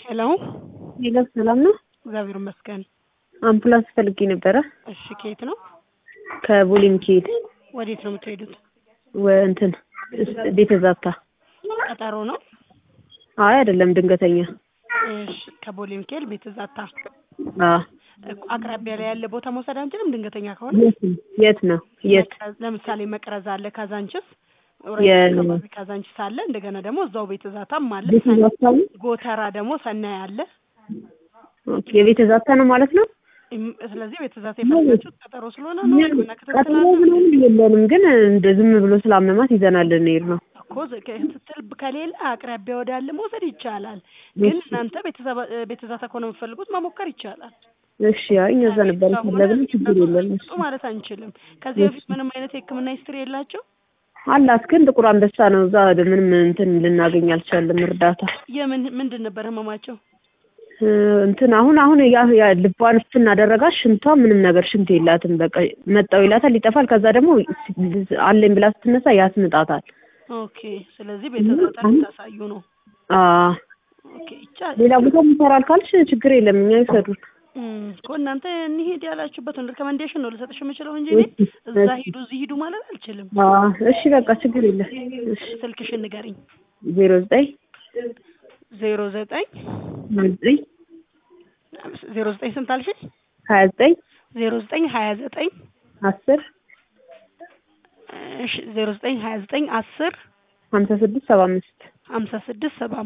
ሄሎ ሄሎ ሰላም ነው? እግዚአብሔር ይመስገን። አምቡላንስ ፈልጌ ነበረ እሺ ከየት ነው? ከቦሌ ሚካኤል ወዴት ነው የምትሄዱት? ወ- እንትን ቤተ ዛታ። ቀጠሮ ነው? አይ አይደለም ድንገተኛ። እሺ ከቦሌ ሚካኤል ቤተ ዛታ አዎ እኮ አቅራቢያ ላይ ያለ ቦታ መውሰድ አንችልም? ድንገተኛ ከሆነ የት ነው? የት ነው? የት መቅረዝ- ለምሳሌ መቅረዝ አለ፣ ካዛንችስ የ- አካባቢ ካዛንችስ አለ። እንደገና ደግሞ እዛው ቤተ ዛታም አለ። ቤተ ዛታ ነው? ጎተራ ደግሞ ሰናይ አለ። ኦኬ የቤተ ዛታ ነው ማለት ነው? እም- ስለዚህ ቤተ ዛታ የፈለጋችሁት ቀጠሮ ስለሆነ ነው። ሕክምና ክትትል ቀጥሎ አለ ምናምን የለንም፣ ግን እንደ ዝም ብሎ ስላመማት ይዘናል እንሄድ ነው። እኮ ዘ- ክትትል ከሌለ አቅራቢያ ወዳለ መውሰድ ይቻላል። ግን እናንተ ቤተሰባ- ቤተ ዛታ ከሆነ የምትፈልጉት መሞከር ይቻላል። እሺ አይ እኛ እዛ ነበር ፈለግን፣ ችግር የለም። ስጡ ማለት አንችልም። ከዚህ በፊት ምንም አይነት የሕክምና ሂስትሪ የላቸው። አላት ግን ጥቁር አንበሳ ነው። እዛ ምንም እንትን ልናገኝ አልቻለም እርዳታ የምን ምንድን ነበር ህመማቸው? እ፣ እንትን አሁን አሁን ያ ያ ልቧን ስናደረጋት ሽንቷ ምንም ነገር ሽንት የላትም። በቃ መጣው ይላታል ይጠፋል። ከዛ ደግሞ አለኝ ብላ ስትነሳ ያስምጣታል። ኦኬ። ስለዚህ ቤተ ዛታ ልታሳዩ ነው። አ ኦኬ ይቻላል። ሌላ ቦታ ይሰራል ካልሽ ችግር የለም እኛ ይሰዱን። እም፣ እኮ እናንተ እንሂድ ያላችሁበትን ሪኮመንዴሽን ነው ልሰጥሽ የምችለው እንጂ እኔ እዛ ሂዱ እዚህ ሂዱ ማለት አልችልም። አ እሺ በቃ ችግር የለም። እሺ ስልክሽን ንገሪኝ። ዜሮ ዘጠኝ ዜሮ ዘጠኝ ዘጠኝ ዜሮ ዘጠኝ ስንት አልሽኝ? ሀያ ዘጠኝ ዜሮ ዘጠኝ ሀያ ዘጠኝ አስር እሺ ዜሮ ዘጠኝ ሀያ ዘጠኝ አስር ሀምሳ ስድስት ሰባ አምስት ሀምሳ ስድስት ሰባ